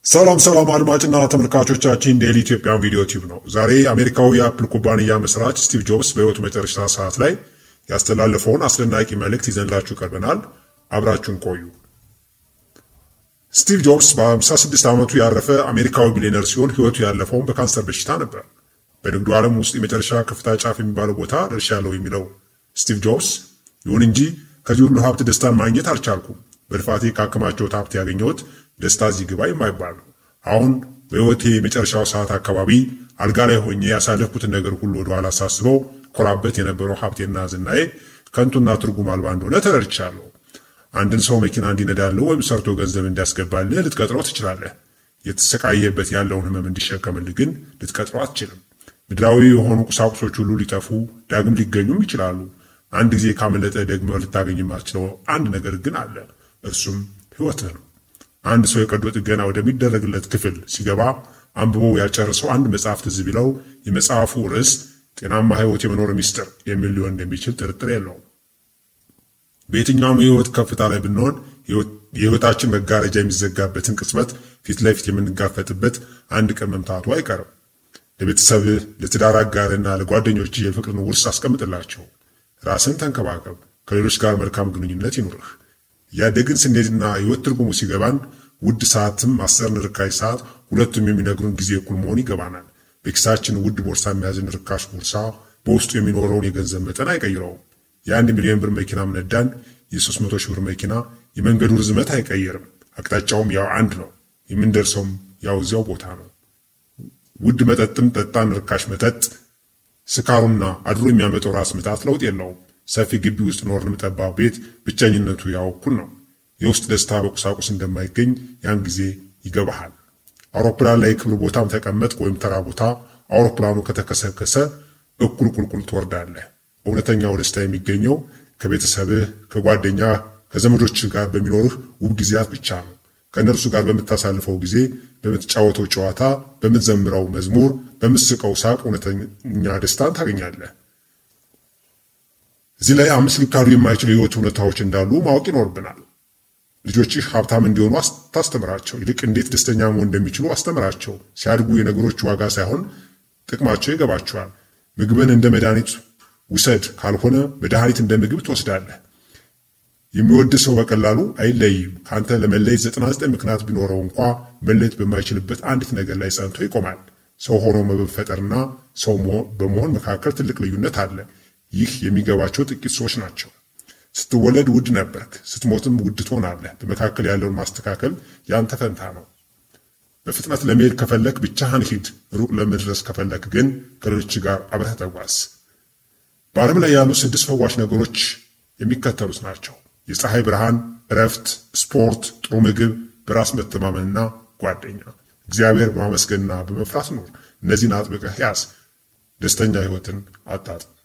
ሰላም ሰላም አድማጭና ተመልካቾቻችን ዴሊ ኢትዮጵያን ቪዲዮ ቲዩብ ነው። ዛሬ አሜሪካዊ የአፕል ኩባንያ መስራች ስቲቭ ጆብስ በሕይወቱ መጨረሻ ሰዓት ላይ ያስተላለፈውን አስደናቂ መልእክት ይዘንላችሁ ቀርበናል። አብራችሁን ቆዩ። ስቲቭ ጆብስ በ56 ዓመቱ ያረፈ አሜሪካዊ ቢሊዮነር ሲሆን ሕይወቱ ያለፈውን በካንሰር በሽታ ነበር። በንግዱ ዓለም ውስጥ የመጨረሻ ከፍታ ጫፍ የሚባለው ቦታ ደርሻለሁ የሚለው ስቲቭ ጆብስ፣ ይሁን እንጂ ከዚህ ሁሉ ሀብት ደስታን ማግኘት አልቻልኩም። በልፋቴ ካከማቸውት ሀብት ያገኘሁት ደስታ እዚህ ግባ የማይባል ነው። አሁን በሕይወቴ የመጨረሻው ሰዓት አካባቢ አልጋ ላይ ሆኜ ያሳለፍኩትን ነገር ሁሉ ወደኋላ ሳስበው ኮራበት የነበረው ሀብቴና ዝናዬ ከንቱና ትርጉም አልባ እንደሆነ ተረድቻለሁ። አንድን ሰው መኪና እንዲነዳልህ ወይም ሰርቶ ገንዘብ እንዲያስገባልህ ልትቀጥረው ትችላለህ። የተሰቃየበት ያለውን ሕመም እንዲሸከምልህ ግን ልትቀጥረው አትችልም። ምድራዊ የሆኑ ቁሳቁሶች ሁሉ ሊጠፉ ዳግም ሊገኙም ይችላሉ። አንድ ጊዜ ካመለጠ ደግሞ ልታገኝ የማትችለው አንድ ነገር ግን አለ። እርሱም ሕይወትህ ነው። አንድ ሰው የቀዶ ጥገና ወደሚደረግለት ክፍል ሲገባ አንብቦ ያልጨረሰው አንድ መጽሐፍ ትዝ ቢለው የመጽሐፉ ርዕስ ጤናማ ሕይወት የመኖር ሚስጥር የሚል ሊሆን እንደሚችል ጥርጥር የለውም። በየትኛውም የሕይወት ከፍታ ላይ ብንሆን የሕይወታችን መጋረጃ የሚዘጋበትን ቅጽበት ፊት ለፊት የምንጋፈጥበት አንድ ቀን መምታቱ አይቀርም። ለቤተሰብህ፣ ለትዳር አጋርና ለጓደኞች የፍቅርን ውርስ አስቀምጥላቸው። ራስን ተንከባከብ። ከሌሎች ጋር መልካም ግንኙነት ይኑርህ። እያደግን ስንሄድና ሕይወት ትርጉሙ ሲገባን ውድ ሰዓትም አስርን ርካሽ ሰዓት ሁለቱም የሚነግሩን ጊዜ እኩል መሆን ይገባናል። በኪሳችን ውድ ቦርሳ የሚያዝን ርካሽ ቦርሳ በውስጡ የሚኖረውን የገንዘብ መጠን አይቀይረውም። የአንድ ሚሊዮን ብር መኪናም ነዳን የሦስት መቶ ሺህ ብር መኪና የመንገዱ ርዝመት አይቀይርም። አቅጣጫውም ያው አንድ ነው። የምንደርሰውም ያው እዚያው ቦታ ነው። ውድ መጠጥም ጠጣን ርካሽ መጠጥ ስካሩና አድሮ የሚያመጣው ራስ ምታት ለውጥ የለውም። ሰፊ ግቢ ውስጥ ኖርን ጠባብ ቤት ብቸኝነቱ ያው እኩል ነው። የውስጥ ደስታ በቁሳቁስ እንደማይገኝ ያን ጊዜ ይገባሃል። አውሮፕላን ላይ ክብር ቦታም ተቀመጥ ወይም ተራ ቦታ አውሮፕላኑ ከተከሰከሰ እኩል ቁልቁል ትወርዳለህ። እውነተኛው ደስታ የሚገኘው ከቤተሰብህ፣ ከጓደኛ፣ ከዘመዶች ጋር በሚኖርህ ውብ ጊዜያት ብቻ ነው። ከእነርሱ ጋር በምታሳልፈው ጊዜ፣ በምትጫወተው ጨዋታ፣ በምትዘምረው መዝሙር፣ በምትስቀው ሳቅ እውነተኛ ደስታን ታገኛለህ። እዚህ ላይ አምስት ሊካዱ የማይችሉ የህይወት እውነታዎች እንዳሉ ማወቅ ይኖርብናል። ልጆችህ ሀብታም እንዲሆኑ ታስተምራቸው። ይልቅ እንዴት ደስተኛ መሆን እንደሚችሉ አስተምራቸው። ሲያድጉ የነገሮች ዋጋ ሳይሆን ጥቅማቸው ይገባቸዋል። ምግብን እንደ መድኃኒት ውሰድ፣ ካልሆነ መድኃኒት እንደ ምግብ ትወስዳለህ። የሚወድ ሰው በቀላሉ አይለይም። ከአንተ ለመለየት ዘጠና ዘጠኝ ምክንያት ቢኖረው እንኳ መለየት በማይችልበት አንዲት ነገር ላይ ጸንቶ ይቆማል። ሰው ሆኖ መፈጠርና ሰው በመሆን መካከል ትልቅ ልዩነት አለ። ይህ የሚገባቸው ጥቂት ሰዎች ናቸው። ስትወለድ ውድ ነበርክ፣ ስትሞትም ውድ ትሆናለህ። በመካከል ያለውን ማስተካከል ያንተ ፈንታ ነው። በፍጥነት ለመሄድ ከፈለክ ብቻህን ሂድ። ሩቅ ለመድረስ ከፈለክ ግን ከሌሎች ጋር አብረህ ተጓዝ። በዓለም ላይ ያሉ ስድስት ፈዋሽ ነገሮች የሚከተሉት ናቸው። የፀሐይ ብርሃን፣ እረፍት፣ ስፖርት፣ ጥሩ ምግብ፣ በራስ መተማመንና ጓደኛ። እግዚአብሔር በማመስገንና በመፍራት ኑር። እነዚህን አጥብቀህ ያዝ። ደስተኛ ሕይወትን አጣጥም።